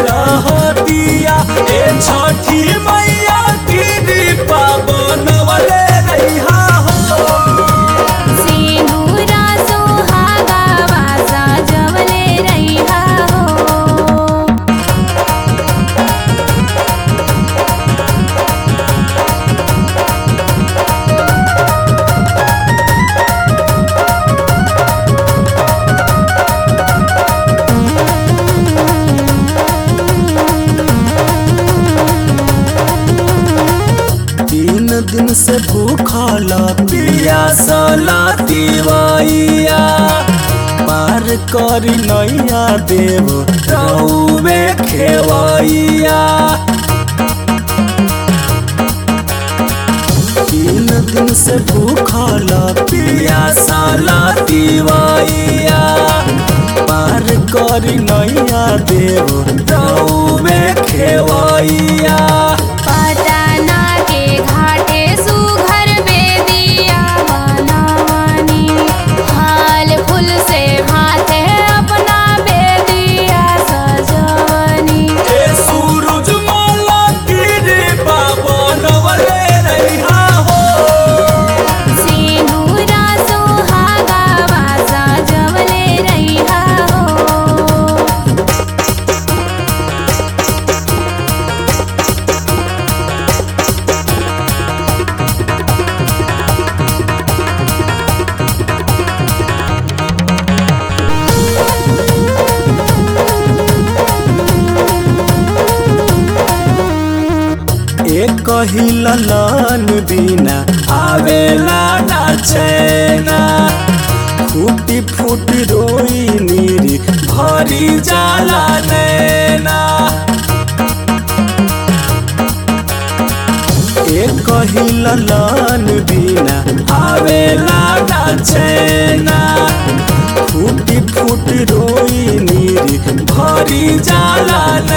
रहतिया ए छठी मैया कृपा बनवले रहिहा हो सिंदूरा सुहागा वासा जवले रहिहा हो तीन दिन से भूखल पियासला दिवाइया पार करी नैया देव रउवे खेवैया तीन दिन से भूखल पियासला दिवाइया पार करी नैया देव रउवे खेवैया पटना के घाटे सुघर बेदिया बनवनी फल फूल से भाते अपना बेदिया सजवनी ए सूरज माला कृपा बनवले रहिहा हो सिंदूरा सुहागा वासा जवले रहिहा हो एक ही ललन बिना आवेला ना चैना फूटी फूटी रोई नीरी भरी जाला नैना एक ही ललन बिना आवेला ना चैना फूटी फूटी रोई नीरी भरी जाला